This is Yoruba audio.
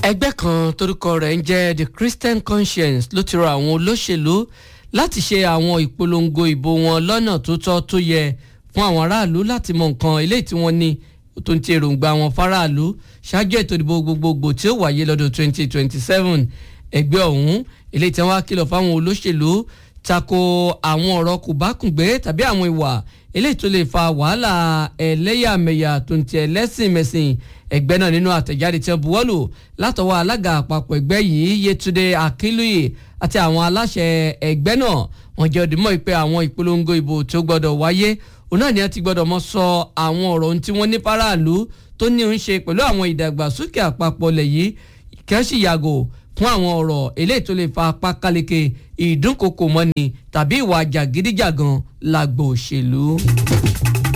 ẹgbẹ́ kan torúkọ rẹ̀ ń jẹ́ the christian conscience ló ti rọ àwọn olóṣèlú láti ṣe àwọn ìpolongo ìbò wọn lọ́nà tó tọ́ tó yẹ fún àwọn aráàlú láti mọ nǹkan eléyìí tí wọ́n ní tó ń ti èròǹgbà wọn faraàlú ṣáájú ètò ìdìbò gbogbogbò tí ó wáyé lọ́dún 2027 ẹgbẹ́ ọ̀hún eléyìí tí wọ́n á kìlọ̀ fáwọn olóṣèlú tako àwọn ọ̀rọ̀ kòbákùngbé tàbí àwọn ìwà eléyìí tó lè fa wàhálà ẹlẹ́yàmẹ̀yà tó ń ti ẹlẹ́sìnmẹ̀sìn ẹgbẹ́ náà nínú àtẹ̀jáde tí wọ́n buwọ́lù látọwọ́ alága àpapọ̀ ẹgbẹ́ yìí Yétúndé Akínlóye àti àwọn aláṣẹ ẹgbẹ́ náà wọ́n jẹ́ òdìmọ̀ pé àwọn ìpolongo ìbò tó gbọ́dọ̀ wáyé òun náà ni wọ́n ti gbọ́dọ̀ mọ́ sọ àwọn ọ̀rọ̀ ohun tí wọ́n ní faraàlú tó ní ń ṣe pẹ̀lú àwọn ìdàgbàsókè àpapọ̀ lẹ̀ yìí kí wọ́n sì yàgò fún àwọn ọ̀rọ̀ eléyìí tó lè fa apá káleke ìdúnkokò mọ́ni tàbí ìwà jàgídíjàgan lágbo òṣèlú.